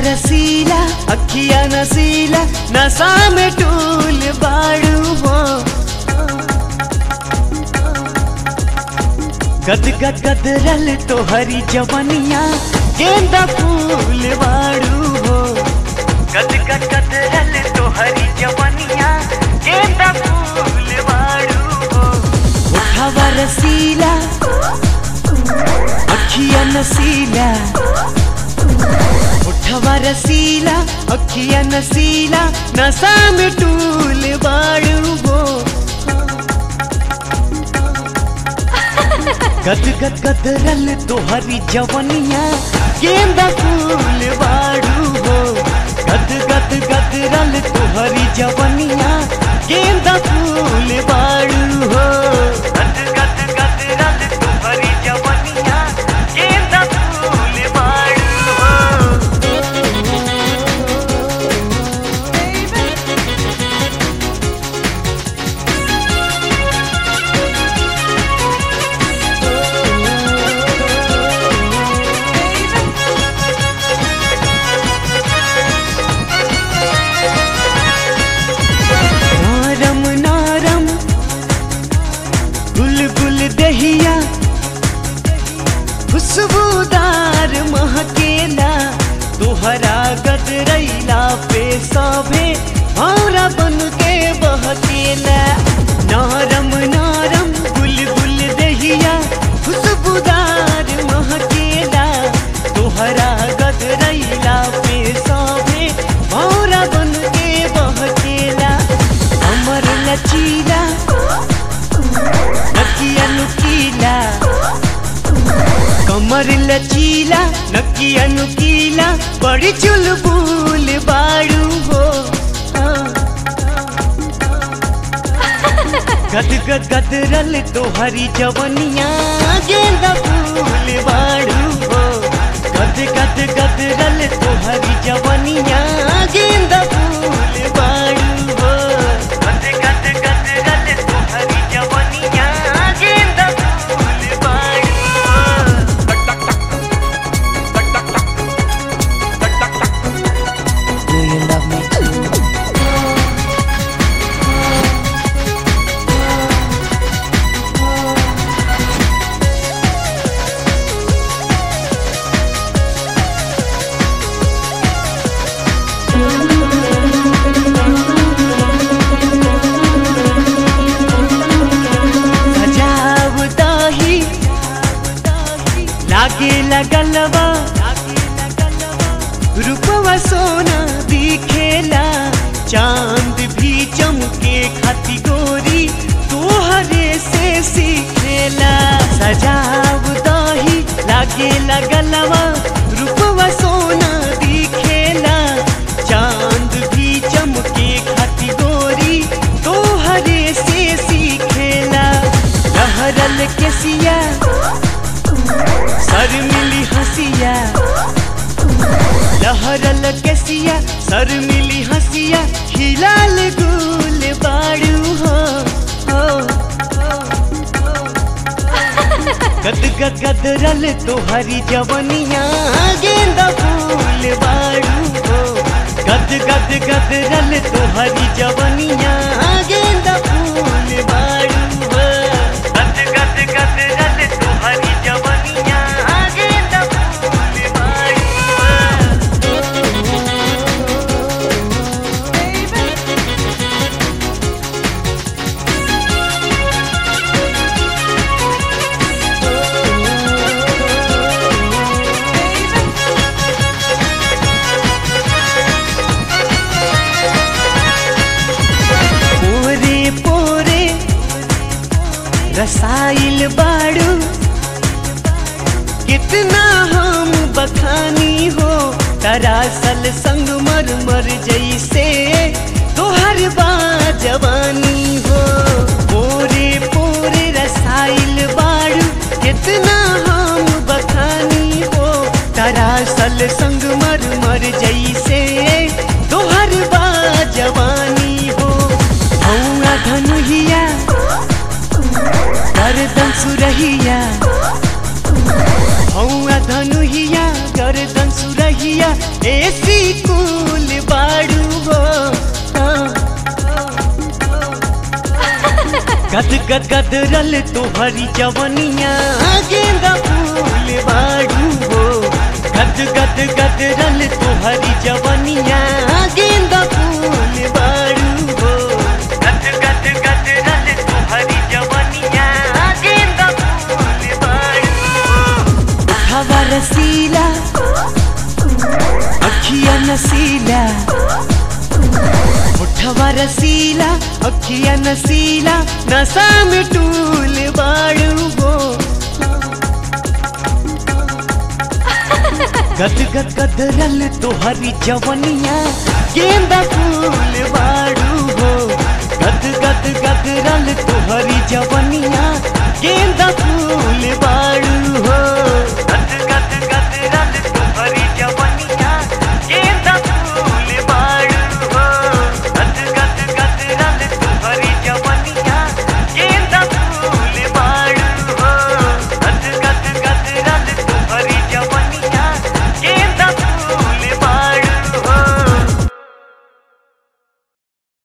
रसीला अखिया नसीला नशा में टूल बाड़ू हो गद गद गद रल तो हरी जवनिया गेंदा फूल बाड़ू हो गद गद गद रल तो हरी जवनिया गेंदा फूल बाड़ू हो उठावा रसीला अखिया नसीला उठवा रसीला अखिया नसीला नशा में टूल बाड़ू हो गद गद गद रल तोहरी जवनिया गेंदा फूल बाड़ू हो गद गद गद रल तोहरी जवनिया गेंदा फूल बाड़ू हो गद गद गद रल तोहरी जवनिया गेंदा फूल बाड़ू हो नारम नारम गुल गुल दहिया खुशबूदार महकेला तोहरा गदरैला पे सभे भौरा बन के बहकेला नारम नारम गुल गुल दहिया खुशबूदार महकेला तोहरा गदरैला पे सभे भौरा बन के बहकेला अमर लचीला नकिया नुकीला कमर लचीला नकिया नुकीला बड़ी चुलबुल बाड़ू हो गद गद गद रल तोहरी जवनिया गेंदा फूल बाड़ू हो गद गद गद रल तोहरी जवनिया गेंदा फूल बाड़ू हो गद गद गद रल तोहरी जवनिया गेंदा फूल बाड़ू हो Do you love me too? सजाव दाही लागे लगलवा रूपवा सोना दिखेला चांद भी चमके खाती गोरी तोहरे से सीखेला सजाव दाही लागे लगलवा रूपवा सोना दिखेला चांद भी चमके खाती गोरी तोहरे से सीखेला लहरल के सिया सर मिली हंसिया लहरल के सिया सर मिली हंसिया हिलाल गुल बाड़ू हो हो, हो, हो। गद गद गद रल तोहरी जवनिया गेंदा फूल बाड़ू हो गद गद गद रल तोहरी जवनिया गेंदा फूल बाड़ू हो गद गद गद रल तोहरी जवनिया गेंदा फूल बाड़ू हो पोरे पोरे रसाइल बाड़ू कितना हम बखानी हो दरअसल संग मर मर जैसे तोहर बा जवानी हो पोरे पोरे रसाइल बाड़ू कितना हम बखानी हो दरअसल संग मर मर जैसे तोहर बा जवानी हो हौआ धनुहिया गर्दन सुरहिया हौआ धनुहिया गर्दन सुरहिया एसी गद गद गदरल तोहरी जवनिया गेंदा फूल बाड़ू हो गद गद गदरल तोहरी जवनिया गेंदा फूल बाड़ू हो गद गद गदरल तोहरी जवनिया गेंदा फूल बाड़ू हो हवा रसीला अखिया नसीला उठवा रसीला अखिया नसीला नशा में टूल बाड़ू हो गद गद गदरल तोहरी जवनिया गेंदा फूल बाड़ू हो गद गद गदरल तोहरी